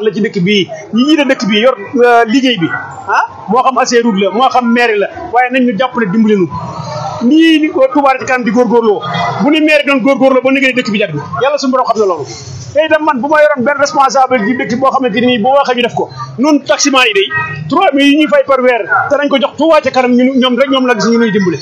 la ci dëkk bii ñi ñii de dëkk bii yor liggéey bi ah moo xam Ageroute la moo xam mairie la waaye nañ ñu jàppale dimbali nu nii Touba ci kanam di góorgóorloo bu ni mairie doon góorgóorloo ba liggéey dëkk bi jag na yàlla suñu borom xam na loolu te itam man bu ma yoroon benn responsable ci dëkk boo xamante ni bu waxee ñu def ko nun taximan yi day trois mille yi ñuy fay par weer te nañ ko jox Touba ca kanam ñu ñoom rek ñoom la gis ñu nuy dimbale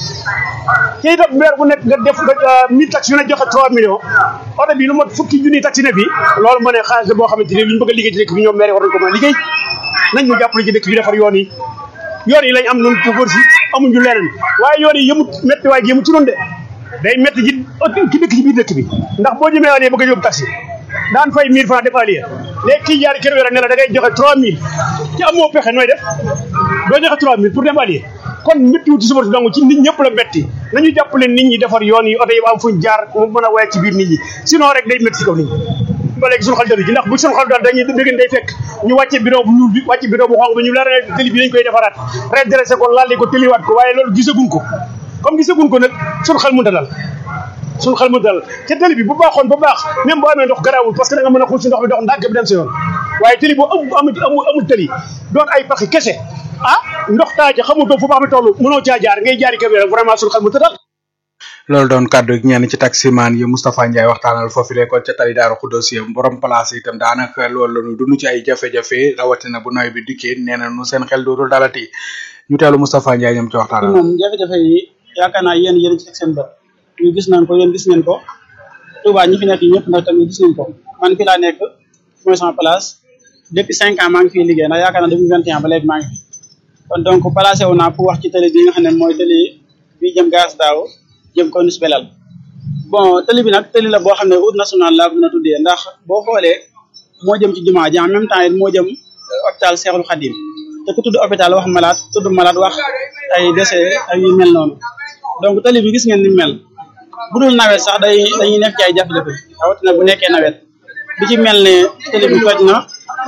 te itam weer bu nekk nga def nga mille taxi yu ne joxe trois millions oto bi lu mat fukki junni taxi ne bi loolu ma ne xaalis la boo xamante ni lu ñu bëgg a liggéey ci dëkk bi ñoom maire war nañ ko mën a liggéey nañ ñu jàppale ci dëkk bi defar yoon yi yoon yi lañ am nun pour si amuñu leneen waaye yoon yi yëmut métti waaye yëmut ci noonu de day métti ji ki dëkk ci biir dëkk bi ndax boo jëmee alee bëgg a yóbbu taxi daan fay 1000 francs def alier léegi kii jaari kër wéra ne la da ngay joxe 3000 ci amoo pexe nooy def doo joxe 3000 pour dem alier kon méttiwu ci suba si dong ci nit ñëpp la métti nañu jàppale nit ñi defar yoon yi oto yi am fuñ jaar mu mën a woye ci biir nit ñi sinon rek day métti ci kaw nit ñi ba léegi suñu xel dalu ci ndax bu suñu xel dal dañuy dégg day fekk ñu wàcce bidon bu ñuul bi wàcce bidon bu xonq bi ñu leer ne tëli bi dañ koy defaraat redressé ko lalli ko tëliwaat ko waaye loolu gisaguñ ko comme gisaguñ ko nag suñu xel mu dalal suñu xel mu dalal ca tëli bi bu baaxoon ba baax même boo amee ndox garaawul parce que da nga mën a xuus si ndox bi dox ndànk bi dem sa yoon waaye tëli boo am amul amul amul tëli doon ay paxi kese ah ndox taa ci xamutoo fu baax bi toll mënoo caa jaar ngay jaari kër vraiment suñu xel mu dalal loolu doon kàddu gi ñenn ci taximaan yi Moustapha Ndiaye waxtaanal foofu le kon ca tali daaru xuddoos yi borom place itam daanaka loolu la ñu dund ci ay jafe-jafe rawatina bu nawet bi dikkee nee na nu seen xel dootul dalati ñu teelu Moustapha Ndiaye ñoom ci waxtaanal moom jafe-jafe yi yaakaar naa yéen yéen ci teg seen bët ñu gis nañ ko yéen gis ngeen ko Touba ñi fi nekk ñëpp nag tamit gis nañ ko man fi laa nekk mooy sama place depuis cinq ans maa ngi fiy liggéey ndax yaakaar naa depuis vingt et un ba léegi maa ngi fi kon donc placé wu naa pour wax ci télé bi nga xam ne mooy télé bi jëm gaz daaw jëm Corniche Belal bon télé bi nag télé la boo xam ne route nationale laa ko mën a tuddee ndax boo xoolee moo jëm ci jumaa ji en même temps it moo jëm hôpital Cheikhoul Khadim te ku tudd hôpital wax malade tudd malade wax ay décès ay yu mel noonu donc télé bi gis ngeen ni mel bu dul nawet sax day dañuy nekk ci ay jafe-jafe rawatina bu nekkee nawet bi ci mel ne télé bi toj na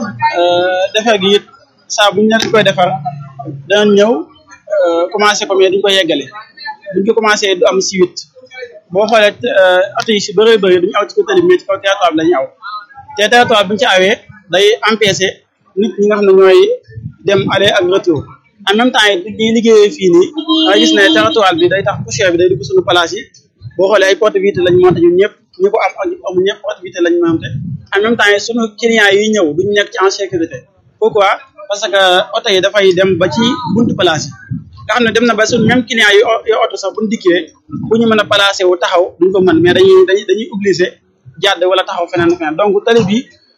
defar gi it saa bu ñu nekk koy defar danañ ñëw commencé comme duñ ko yeggale buñ ko commencé du am suite boo xoolee oto yi si bëree bëri duñu aw ci kaw tali bi mais ci kaw territoire bi lañuy aw te territoire bi ñu ci awee day empêcher nit ñi nga xam ne ñooy dem aller ak retour en même temps it ñuy liggéeyee fii nii nga gis ne territoire bi day tax poussière bi day dugg suñu place yi boo xoolee ay porte vitre lañ monté ñun ñëpp ñu ko am ak ñu amul ñëpp porte vitre lañ monté en même temps it suñu clients yi ñëw duñu nekk ci en sécurité pourquoi parce que oto yi dafay dem ba ci buntu place yi nga xam ne dem na ba suñ même client yi yo oto sax buñu dikkee bu ñu mën a placé wu taxaw duñ ko mën mais dañuy dañuy dañuy obligé jàdd wala taxaw feneen feneen donc tali bi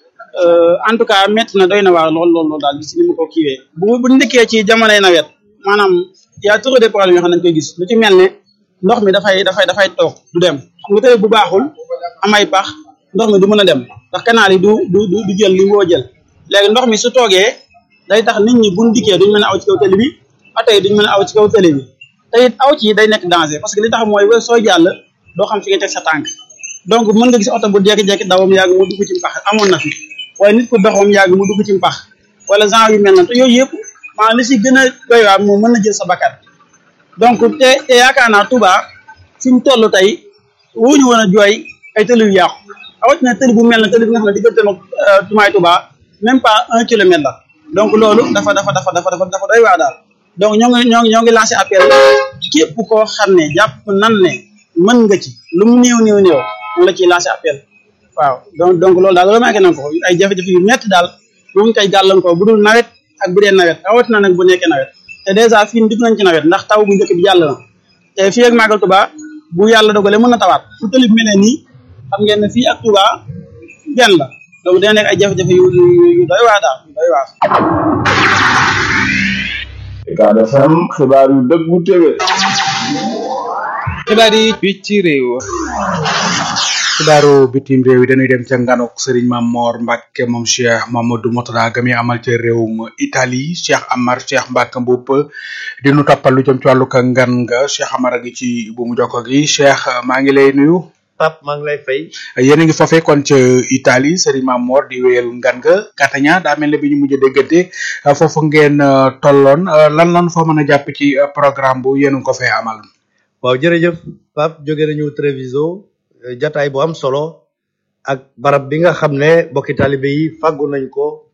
en tout cas métti na doy na waar lool lool lool daal si ni mu ko kiiwee bu bu ndikkee ci jamonoy nawet maanaam y a trop de problèmes yoo xam ne dañ koy gis lu ci mel ne ndox mi dafay dafay dafay toog du dem xam nga tali bu baaxul amay pax ndox mi du mën a dem ndax canal yi du du du jël li woo jël léegi ndox mi su toogee day tax nit ñi buñ dikkee duñ mën a aw ci kaw tali bi oto yi duñ mën a aw ci kaw tali bi te it aw ci day nekk danger parce que li tax mooy we soo jàll doo xam fi nga teg sa tànk donc mën nga gis oto bu jékki-jékki dawam yàgg mu dugg ci mpax amoon na fi waaye nit ku doxam yàgg mu dugg ci mpax wala genre yu mel na te yooyu yëpp maanaam li si gën a doy waar moom mën na jël sa bakkat donc te te yaakaar naa Touba fi mu toll tey wuñu woon a jooy ay tëli yu yàqu rawatina tëli bu mel na tëli bi nga xam ne diggante nag Touba Touba même pas un kilomètre la donc loolu dafa dafa dafa dafa dafa dafa doy waar daal donc ñoo ngi ñoo ngi ñoo ngi lancé appel képp koo xam ne jàpp nan ne mën nga ci lu mu néew néew néew moom la ciy lancé appel waaw donc donc loolu daal remarqué nañ ko ay jafe-jafe yu métti daal moom koy gàllankoor bu dul nawet ak bu dee nawet rawatina nag bu nekkee nawet te dèjà fii dugg nañ ci nawet ndax taw bu njëkk bi jàll na te fii ak Magal Touba bu yàlla dogalee mën na tawaat fu tëli bi mel ne nii xam ngeen ne fii ak Touba benn la donc dina nekk ay jafe-jafe yu yu yu doy waar daal yu doy waar. Ucad FM xibaar yu dëggu téwé xibaar yi fii ci réew xibaaru bitim réew yi dañuy dem ca nganuk Serigne Mamor Mbacke moom Cheikh Mamadou Mourtada gami amal ca réewum Italie Cheikh Amar Cheikh Mbacke Mboup di nu toppal lu jëm ci wàllu ka ngan nga Cheikh Amar a ngi ci bu mu jokko gi Cheikh maa ngi lay nuyu Pape maa ngi lay fay yéen a ngi foofee kon ca Italie Serigne Mamor di wéyal ngan nga Catania daa mel ne bi ñu mujj a déggante foofu ngeen tolloon lan lan foo mën a jàpp ci programme bu yéen a ngi ko fee amal waaw jërëjëf Pape jóge nañu Treviso jataay bu am solo ak barab bi nga xam ne bokki taalibe yi fàggu nañ ko